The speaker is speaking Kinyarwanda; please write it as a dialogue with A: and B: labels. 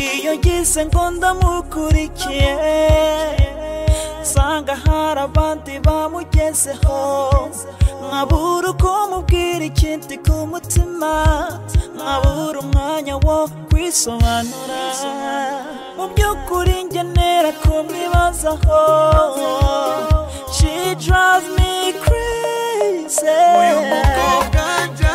A: iyo ngize ngo ndamukurikiye nsanga hari abandi bamugezeho nkabura uko mubwira ikindi ku mutima nkabura umwanya wo kwisobanura mu by'ukuri ngenera kumwibazaho she drives me crazy
B: uyu mukobwa njye